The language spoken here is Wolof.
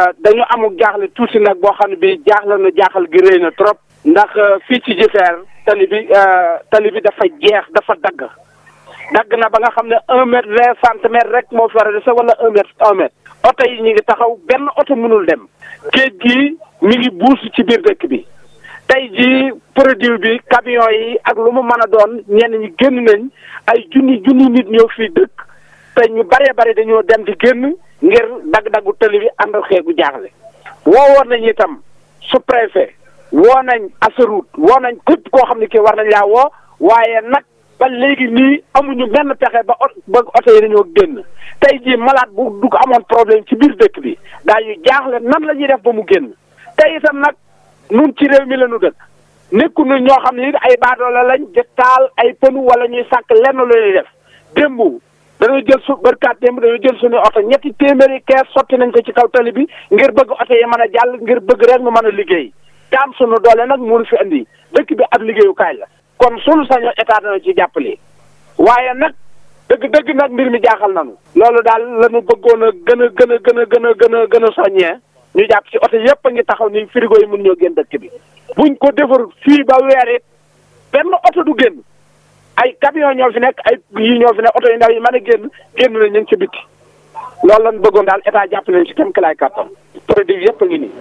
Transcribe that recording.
dañu amul jaaxle tuuti nag boo xam ne bi jaaxle na jaaxal gi rëy na trop ndax fii ci Jifeer tali bi tali bi dafa jeex dafa dagg dagg na ba nga xam ne un mètre vingt centimètres rek moo fi war a dese wala un mètre un mètre oto yi ñu ngi taxaw benn oto mënul dem géej gi mi ngi buus ci biir dëkk bi tey jii produit bi camion yi ak lu mu mën a doon ñenn ñi génn nañ ay junni junni nit ñëw fii dëkk te ñu baree bari dañoo dem di génn ngir dagg-daggu tëli bi ànd xeegu jaaxle woowoon nañ itam su préfet woo nañ Ageroute woo nañ képp koo xam ne kii war nañ laa woo waaye nag ba léegi nii amuñu benn pexe ba ot ba oto yi dañoo génn tey jii malade bu du ko amoon problème ci biir dëkk bi daañu jaaxle nan la ñuy def ba mu génn tey itam nag nun ci réew mi la ñu dëkk nekkuñu ñoo xam ne ay baadoola lañ di taal ay pënu wala ñuy sàkk lenn lu ñuy def démb dañoo jël su bërkaat démb dañoo jël suñu oto ñetti téeméeri kees sotti nañ ko ci kaw tali bi ngir bëgg oto yi mën a jàll ngir bëgg rek mu mën a liggéey daam suñu doole nag mënu fi andi dëkk bi ab liggéeyukaay la kon suñu sañoo état dana ci jàppale waaye nag dëgg dëgg nag mbir mi jaaxal nañu loolu daal la ñu bëggoon a gën a gën a gën a gën a gën a gën a soññee ñu jàpp ci oto yëpp a ngi taxaw ni frigo yi mun ñoo génn dëkk bi buñ ko defarul fii ba weer it benn oto du génn ay camion ñoo fi nekk ay yii ñoo fi nekk oto yu ndaw yi mën a génn génn na ñu ngi ci bitti loolu lañ bëggoon daal état jàpp nañ ci kem ki laay kàttan produit yëpp a ngi nii